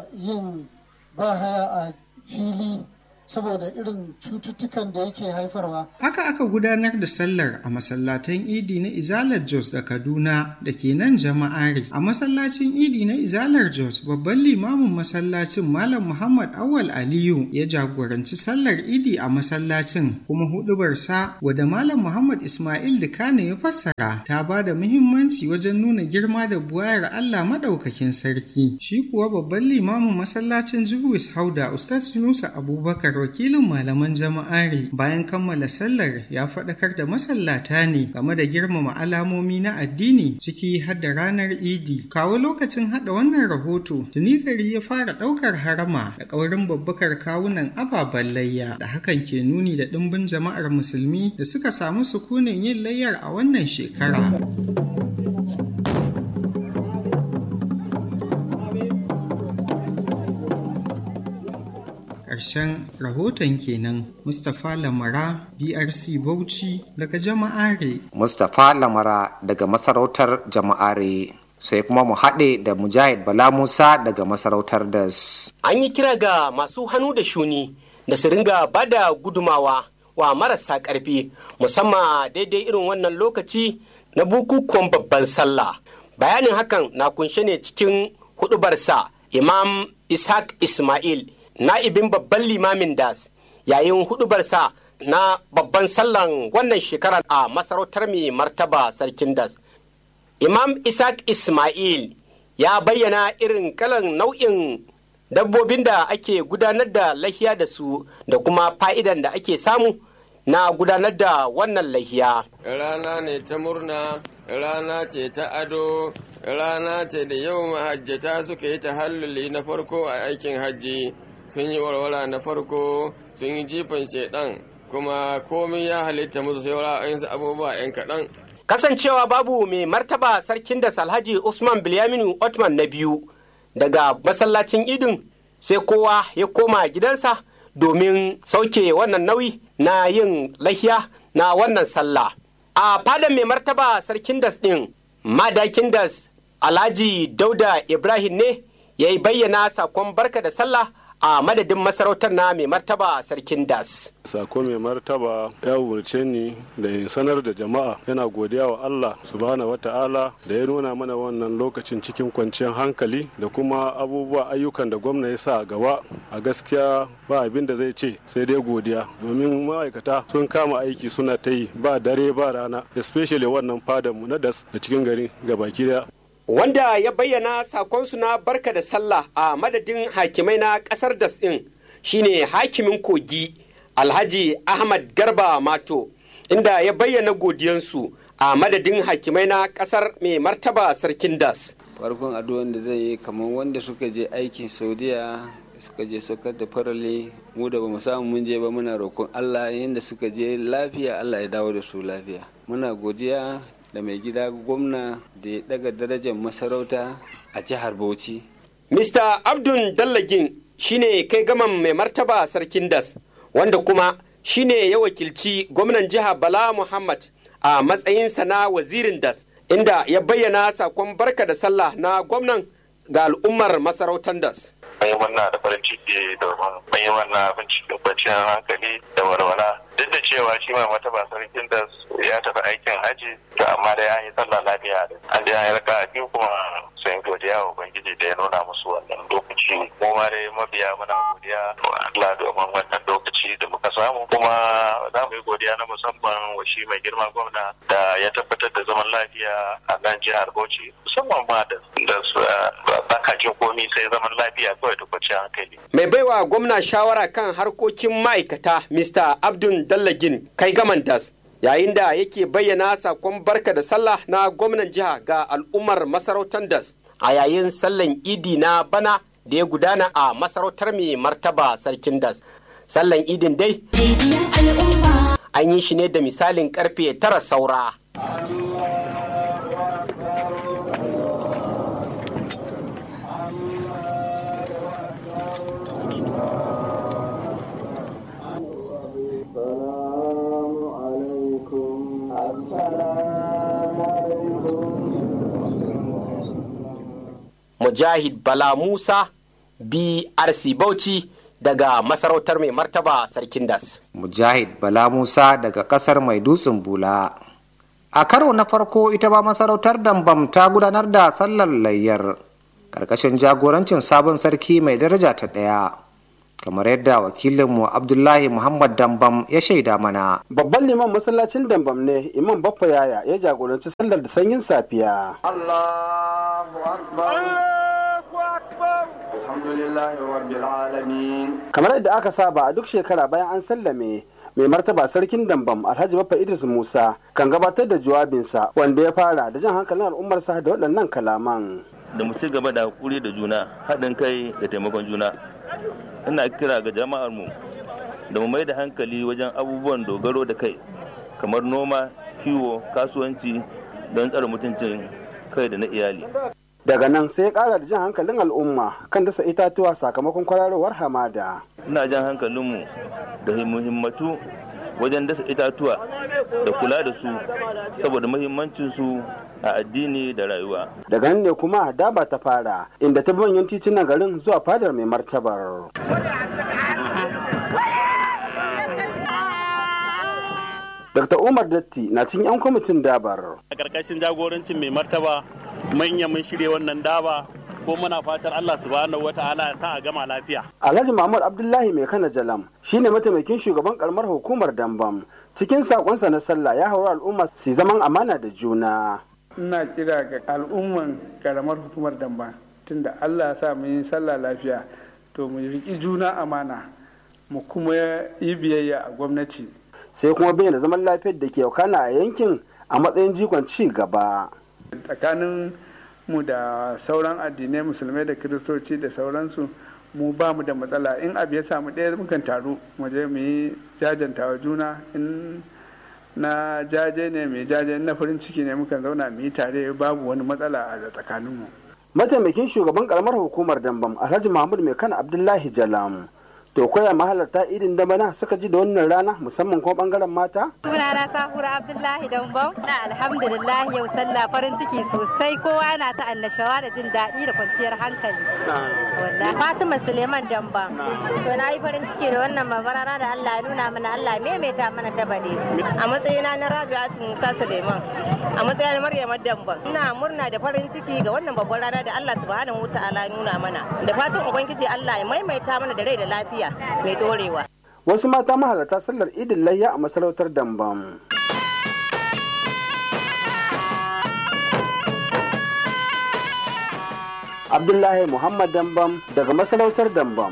yin bahaya a fili saboda irin cututtukan da yake haifarwa. Haka aka gudanar da sallar a masallatan Idi na Izalar Jos da Kaduna da ke nan jama'ari. A masallacin Idi na Izalar Jos babban limamin masallacin Malam Muhammad Awal Aliyu ya jagoranci sallar Idi a masallacin kuma hudubarsa wadda Malam Muhammad Ismail Dukane ya fassara ta ba da muhimmanci wajen nuna girma da buwayar Allah madaukakin sarki. Shi kuwa babban limamin masallacin Jubuis Hauda Ustaz Yunusa Abubakar wakilin malaman jama'ari bayan kammala sallar ya faɗakar da masallata ne game da girmama alamomi na addini ciki har da ranar idi kawo lokacin haɗa wannan rahoto tuni gari ya fara ɗaukar harama da ƙaurin babbakar kawunan ababen layya da hakan ke nuni da ɗimbin jama'ar musulmi da suka samu sukunin yin layyar a wannan shekara. ƙarshen rahoton kenan mustapha lamara brc bauchi daga jama'are mustapha lamara daga masarautar jama'are sai kuma mu haɗe da mujahid bala musa daga masarautar das an yi kira ga masu hannu da shuni da su ringa ba da gudumawa wa marasa ƙarfi musamman daidai irin wannan lokaci na bukukuwan babban sallah bayanin hakan na kunshe ne cikin hudubarsa imam ishaq ismail na'ibin babban limamin das yayin hudubarsa na babban sallan wannan shekara a masarautar mai martaba sarkin das imam isaac ismail ya bayyana irin kalan nau'in dabbobin da ake gudanar da lahiya da su da kuma fa'idan da ake samu na gudanar da wannan lahiya rana ne ta murna rana ce ta ado rana ce da yau mahajjata suka yi tahalluli na farko a aikin hajji sun yi warwara na farko sun yi jifan shaidan kuma komai ya halitta musu sai wala abubuwa yan kaɗan. kasancewa babu mai martaba sarkin da salhaji usman bilyaminu otman na biyu daga masallacin idin sai kowa ya koma gidansa domin sauke wannan nauyi na yin lahiya na wannan sallah a fadan mai martaba sarkin das ɗin madakin das alhaji dauda ibrahim ne ya yi bayyana sakon barka da sallah a madadin masarautar na mai martaba sarkin das. Sako mai martaba ya umarce ni da in sanar da jama'a yana godiya wa Allah subhanahu wa ta'ala da ya nuna mana wannan lokacin cikin kwanciyar hankali da kuma abubuwa ayyukan da gwamna ya sa a gaba a gaskiya ba abin da zai ce sai dai godiya domin ma'aikata sun kama aiki suna ta yi ba dare ba rana especially wannan fadan mu na das da cikin garin gabaki daya wanda ya bayyana sakonsu na barka da sallah a madadin hakimai na kasar das ɗin shine hakimin kogi alhaji ahmad garba mato inda ya bayyana godiyansu a madadin hakimai na kasar mai martaba sarkin das farkon addu'an da zai yi kamar wanda suka je aikin saudiya suka je saukar da farale mu da bamu samu mun je ba muna roƙon allah yadda suka je lafiya allah ya dawo da su lafiya muna godiya da mai gida gwamna da ya daga darajar masarauta a jihar Bauchi. Mr. Abdul Dallagin shine kai gaman mai martaba sarkin das wanda kuma shine ya wakilci gwamnan jiha Bala Muhammad a matsayinsa na wazirin das inda ya bayyana sakon barka da sallah na gwamnan ga al'ummar masarautar das. Mai murna da farin ciki domin mai wannan abin cikin kwanciyar hankali da walwala duk da cewa shi mai mata ba sarkin da ya tafi aikin haji to amma da ya yi sallah lafiya da an da ya yi raka biyu kuma sun godiya wa ubangiji da ya nuna musu wannan lokaci mu ma dai mabiya muna godiya wa Allah domin wannan lokaci da muka samu kuma za mu yi godiya na musamman wa shi mai girma gwamna da ya tabbatar da zaman lafiya a nan jihar Bauchi musamman ma da baka jin komi sai zaman lafiya kawai da kwanciyar hankali. Mai baiwa gwamna shawara kan harkokin ma'aikata Mr. Abdul Dallagin kai gaman das yayin da yake bayyana sakon barka da sallah na gwamnan jiha ga al'ummar masarautar das a yayin sallan idi na bana da ya gudana a masarautar mai martaba sarkin das. Sallan idin dai an yi shi ne da misalin karfe tara saura. Mujahid Bala Musa brc bauchi daga masarautar mai martaba sarkin das mujahid bala musa daga kasar mai dutsen bula a karo na farko ita ma masarautar dambam ta gudanar da sallar layyar karkashin jagorancin sabon sarki mai daraja ta ɗaya kamar yadda wakilinmu abdullahi muhammad dambam ya shaida mana babban liman masallacin dambam ne imam baffa yaya ya jagoranci sallar da sanyin safiya Allahu akbar Alhamdulillahi rabbil alamin kamar yadda aka saba a duk shekara bayan an sallame mai martaba sarkin dambam alhaji baffa idris musa kan gabatar da jawabinsa wanda ya fara da jan hankalin al'ummarsa da waɗannan kalaman da mu ci gaba da hakuri da juna haɗin kai da taimakon juna ina kira ga jama'ar mu da mu mai da hankali wajen abubuwan dogaro da kai kamar noma kiwo kasuwanci don tsare mutuncin kai da na iyali daga nan sai ya kara da jan hankalin al'umma kan dasa itatuwa sakamakon kwararowar hamada ina jan hankalinmu da muhimmatu wajen dasa itatuwa da kula da su saboda muhimmancinsu a addini da rayuwa daga nan ne kuma daba ta fara inda ta bi manyan titunan garin zuwa fadar mai martabar Dr. Umar Datti na cikin 'yan kwamitin dabar. A ƙarƙashin jagorancin mai martaba manya mun shirya wannan daba ko muna fatan Allah subhanahu wata'ala ya sa a gama lafiya. Alhaji Muhammad Abdullahi mai kana jalam shine mataimakin shugaban karamar hukumar Dambam. Cikin sakonsa na sallah ya haura al'umma su zaman amana da juna. Ina kira ga al'umman karamar hukumar Dambam tunda Allah ya sa mu yi sallah lafiya to mu riƙi juna amana mu kuma yi biyayya a gwamnati. sai kuma bayyana zaman lafiyar da ke wakana a yankin a matsayin jikon ci gaba. tsakanin mu da sauran addinai musulmai da kiristoci da sauransu mu ba mu da matsala in abu ya samu ɗaya mukan taru mu je mu yi jajantawa juna in na jaje ne mai jaje na farin ciki ne mukan zauna mu yi tare babu wani matsala a tsakaninmu. mataimakin shugaban karamar hukumar dambam alhaji mahmud mai kana abdullahi jalam to koya mahalarta idin da bana suka ji da wannan rana musamman kuma bangaren mata sunana sahura abdullahi dambam na alhamdulillah yau sallah farin ciki sosai kowa yana ta annashawa da jin daɗi da kwanciyar hankali wallahi fatima suleiman dambam to na yi farin ciki da wannan babarana da allah ya nuna mana allah maimaita mana ta bade a matsayina na rabi'atu musa suleiman a matsayin maryam dambam ina murna da farin ciki ga wannan babbar rana da allah subhanahu wa ta'ala nuna mana da fatan ubangiji allah ya maimaita mana da rai da lafiya mai dorewa. Wasu mata mahalarta sallar idin layya a masarautar Dambam. Abdullahi Muhammad Dambam daga masarautar Dambam.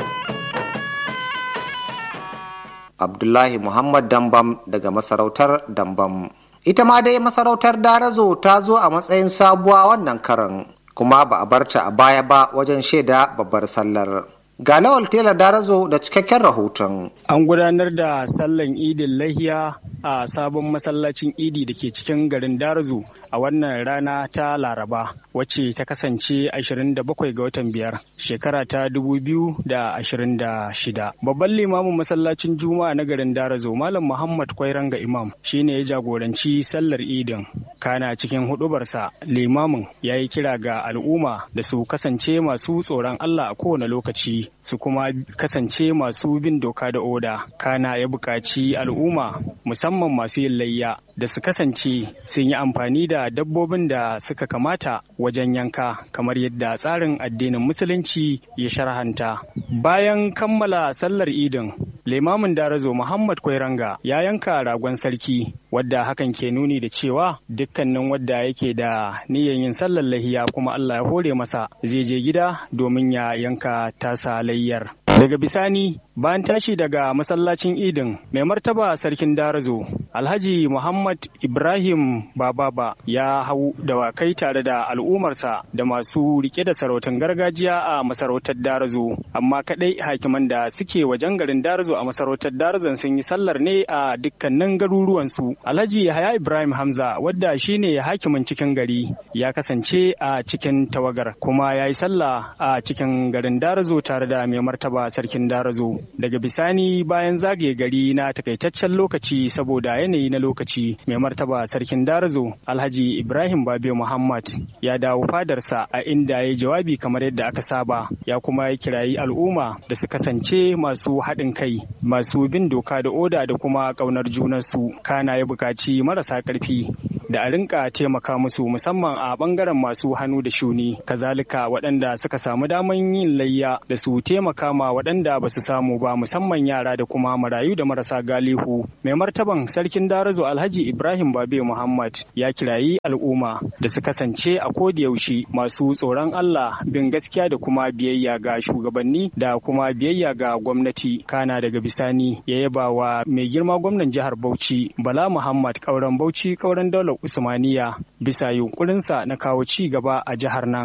Abdullahi Muhammad Dambam daga masarautar Dambam. Ita ma dai masarautar Darazo ta zo a matsayin sabuwa wannan karan kuma ba a barta a baya ba wajen shaida babbar sallar. Ga Lawal Tela Darazo da cikakken rahoton. An gudanar da sallan idin lahiya a sabon masallacin idi da ke cikin garin Darazo a wannan rana ta Laraba wacce ta kasance 27 ga watan biyar shekara ta 2026. Babban limamin masallacin Juma'a na garin Darazo Malam Muhammad Kwairanga Imam shine ya jagoranci sallar idin. Kana cikin hudubarsa limamin ya yi kira ga al'umma da su kasance masu tsoron Allah a kowane lokaci su kuma kasance masu bin doka da oda kana ya buƙaci al'umma musamman masu yin layya da su kasance sun yi amfani da dabbobin da suka kamata wajen yanka kamar yadda tsarin addinin musulunci ya sharhanta bayan kammala sallar idin limamin darazo muhammad kwairanga ya yanka ragon sarki wadda hakan ke nuni da cewa dukkanin wadda yake da niyyar yin sallar lahiya kuma allah ya hore masa zai je gida domin ya yanka tasa layyar daga bisani bayan tashi daga masallacin idin mai martaba sarkin darazo alhaji muhammad ibrahim bababa ya hau dawakai tare da al'ummarsa da masu rike da sarautar gargajiya a masarautar darazo amma kadai hakiman da suke wajen garin darazo a masarautar darazon sun yi sallar ne a dukkanin garuruwansu alhaji yahaya ibrahim hamza wadda shine hakimin cikin gari ya kasance a cikin tawagar kuma ya yi sallah a cikin garin darazo tare da mai martaba sarkin darazo daga bisani bayan zagaye gari na takaitaccen lokaci saboda yanayi na lokaci mai martaba sarkin darazo alhaji ibrahim babe muhammad ya dawo fadarsa a inda ya jawabi kamar yadda aka saba ya kuma ya kirayi al'umma da su kasance masu haɗin kai masu bin doka da oda da kuma ƙaunar junansu kana ya buƙaci marasa ƙarfi da a rinka taimaka musu musamman a ɓangaren masu hannu da shuni kazalika waɗanda suka samu daman yin layya da su taimaka ma waɗanda ba su samu ba musamman yara da kuma marayu da marasa galihu mai martaban sarkin darazo alhaji ibrahim babe muhammad ya kirayi al'umma da su kasance a yaushe masu tsoron allah bin gaskiya da kuma biyayya ga shugabanni da kuma biyayya ga gwamnati kana daga bisani ya yaba wa mai girma gwamnan jihar bauchi bala muhammad kauran bauchi kauran daular usmaniya bisa yunkurinsa na kawo ci gaba a jihar nan